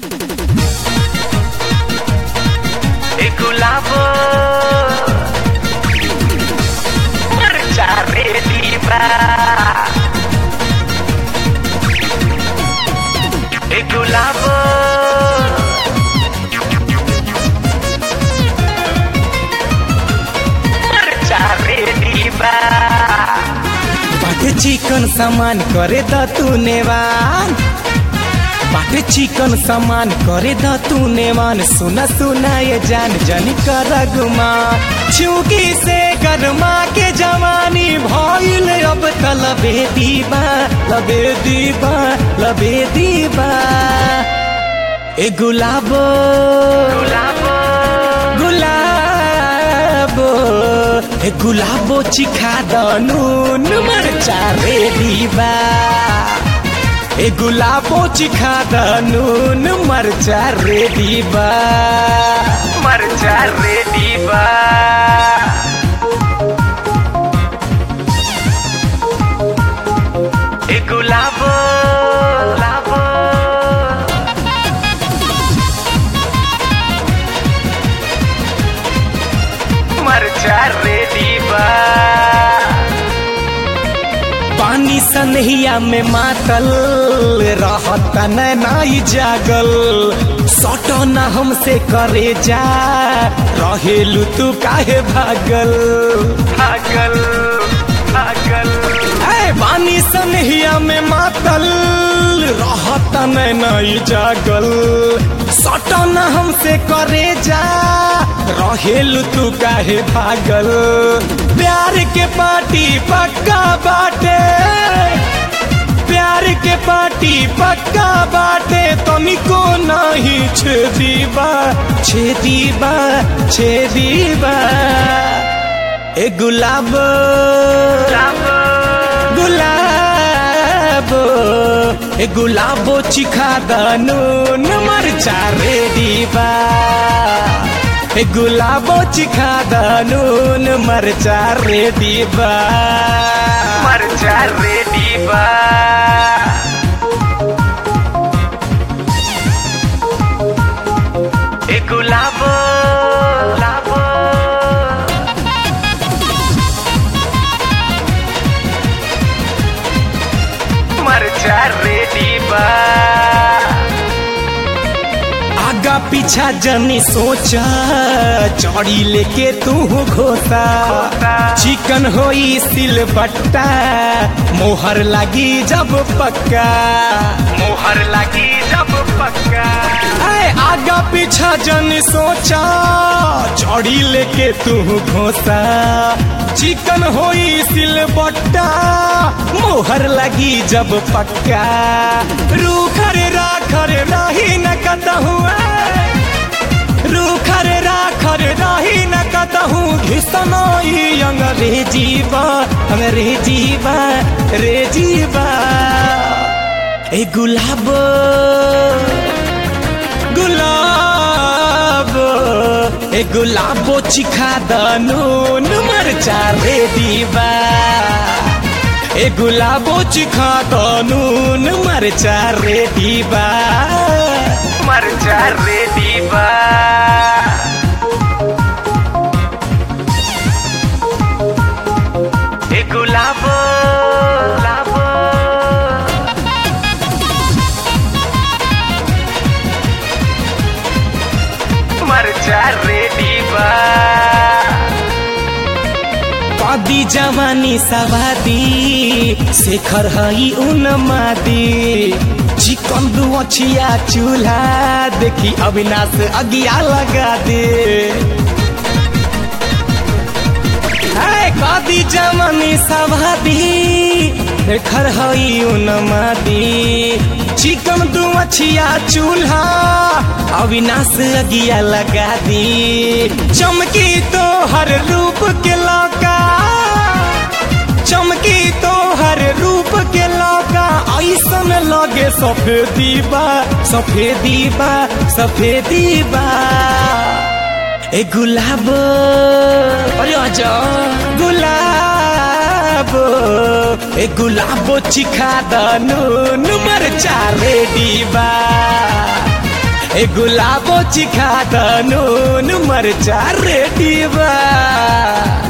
e Gulabo मरचा ready बा e Gulabo मरचा रेडी बा बाटे चिकन सामान करे द तू नेवान बाटे चिकन सामान करे द तू नेवान सुना सुना ये जान जानी कर गुमा चूकी से गरमा के जवानी भइल अब त लबे दीबा लबे दीबा लबे दीबा ए गुलाबो गुलाबो गुलाबो ए गुलाबो चिखा दनुन मरचा रेडी बा ए गुलाबो चिखा दनुन मरचा रेडी बा मरचा रेडी बा ए गुलाबो गुलाबो मरचा रेडी बा पानी सनहिया में मातल रहत नाई जागल सटो न हमसे करे जा रहेलू तू काहे भागल भागल भागल ए पानी सनहिया में मातल रहत नाई जागल सटो न हमसे करे जा रहेलू तू काहे भागल प्यार के पार्टी पक्का बाटे प्यार के पार्टी पक्का बाटे तनिको नहीं छेदीबा छेदीबा छेदीबा ए गुलाब गुलाबो गुलाबो ए गुलाबो चिखा दनुन मरचा रेडीबा ए गुलाबो चिखा दनुन मरचा रेडीबा मरचा रेडी बा ए गुलाबो गुलाबो मरचा रेडी बा आगा पीछा जनी सोचा चौड़ी लेके तू घोता चिकन होई सिल बट्टा मोहर लगी जब पक्का मोहर लगी जब पक्का ऐ आगा पीछा जनी सोचा चौड़ी लेके तू घोता चिकन होई सिल बट्टा मोहर लगी जब पक्का रूखर राखर रही न कतहु रूखर राखर रही न कतहु घिसनोई अंग्रेजी बा अंग्रेजी बा रेजी बा ए गुलाब गुलाब ए गुलाबो चिखा दनुन मरचा रेडी बा ए गुलाबो चिखा दनुन मरचा रेडी बा मरचा रेडी बा ए गुलाबो गुलाबो मरचा रेडी बा कदी जवानी सवादी शेखर हई उन मादी चिकन दुअछिया चूल्हा देखी अविनाश अगिया लगा दे है कदी जवानी सवादी शेखर हई उन मादी चिकन दुअछिया चूल्हा अविनाश अगिया लगा दी चमकी तो हर रूप के लौका चमकी तो हर रूप के लौका ऐसन लगे सफेदी बा सफेदी बा सफेदी बा ए गुलाब अरे आजा गुलाब ए गुलाबो चिखा दनु नंबर चार रेडी बा ए गुलाबो चिखा द नून मरचा रेडी बा